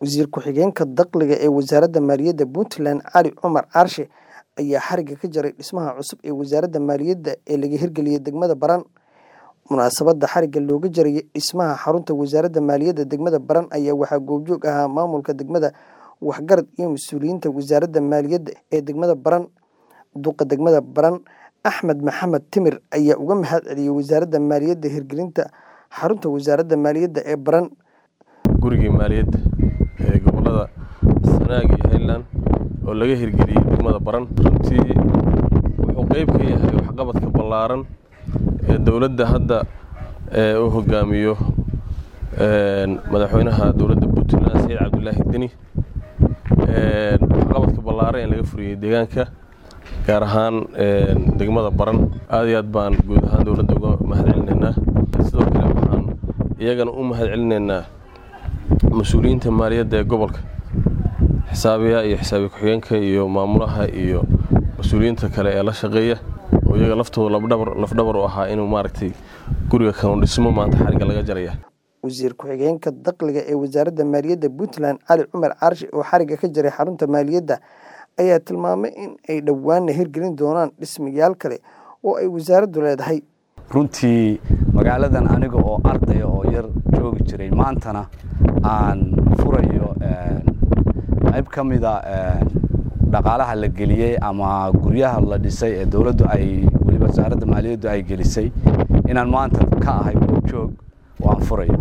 Wasiir ku-xigeenka Dakhliga ee Wasaaradda Maaliyadda Puntland Cali Cumar Caarshe ayaa xarigga ka jaray dhismaha cusub ee Wasaaradda Maaliyadda ee laga hirgeliyay degmada Baran. Munaasabadda xarigga looga jarayay dhismaha xarunta Wasaaradda Maaliyadda degmada Baran ayaa waxaa goobjoog ahaa maamulka degmada, waxgarad iyo mas'uuliyiinta Wasaaradda Maaliyadda ee degmada Baran. Duqa degmada Baran Axmed Maxamed Timir ayaa uga mahad celiyay Wasaaradda Maaliyadda hirgelinta xarunta Wasaaradda Maaliyadda ee Baran. gurigii maaliyadda ee gobolada Sanaag iyo Highland oo laga hirgeliyey degmada Baran runtii wuxuu qayb ka yahay waxqabadka ballaaran ee dowladda hadda ee uu hogaamiyo madaxweynaha dowladda Puntland Saciid Cabdulaahi Deni waxqabadka ballaaran ee laga furiyey deegaanka gaar ahaan degmada Baran aad iyo aad baan guud ahaan dowladda uga mahad celinaynaa sidoo kale waxaan iyagana u mahad celinaynaa mas-uuliyiinta maaliyadda ee gobolka xisaabiyaha iyo xisaabiye ku-xigeenka iyo maamulaha iyo mas-uuliyiinta kale ee la shaqeeya oo iyaga laftooda lafdhabar lafdhabar u ahaa inuu maaragtay guriga kanu dhismo maanta xarigga laga jaraya Wasiir ku-xigeenka Dakhliga ee Wasaaradda Maaliyadda Puntland Cali Cumar Caarshe oo xarigga ka jaray xarunta maaliyadda ayaa tilmaamay in ay dhowaanna hirgelin doonaan dhismayaal kale oo ay wasaaraddu leedahay. runtii magaaladan aniga oo ardaya oo yar joogi jiray maantana aan furayo qayb ka mida dhaqaalaha la geliyey ama guryaha la dhisay ee dowladdu ay weliba wasaaradda maaliyaddu ay gelisay inaan maanta ka ahay goobjoog oo aan furayo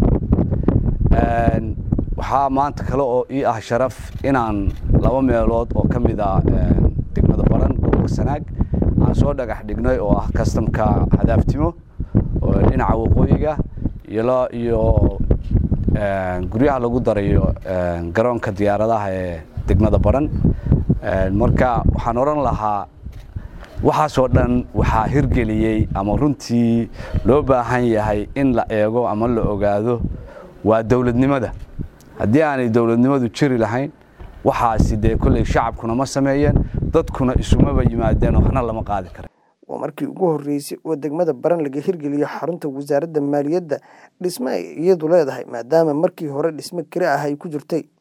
waxaa maanta kale oo ii ah sharaf inaan laba meelood oo ka mid a degmada baran gobolka sanaag aan soo dhagax dhignay oo ah kastamka hadaftimo oo dhinaca waqooyiga iyo iyo guryaha lagu darayo garoonka diyaaradaha ee degmada baran marka waxaan odhan lahaa waxaasoo dhan waxaa hirgeliyey ama runtii loo baahan yahay in la eego ama la ogaado waa dowladnimada haddii aanay dowladnimadu jiri lahayn waxaasi dee kolley shacabkuna ma sameeyeen dadkuna isumaba yimaadeen waxna lama qaadi kara waa markii ugu horreysay oo degmada Baran laga hirgeliyo xarunta Wasaaradda Maaliyadda dhisme ay iyadu leedahay maadaama markii hore dhisme kale ah ay ku jirtay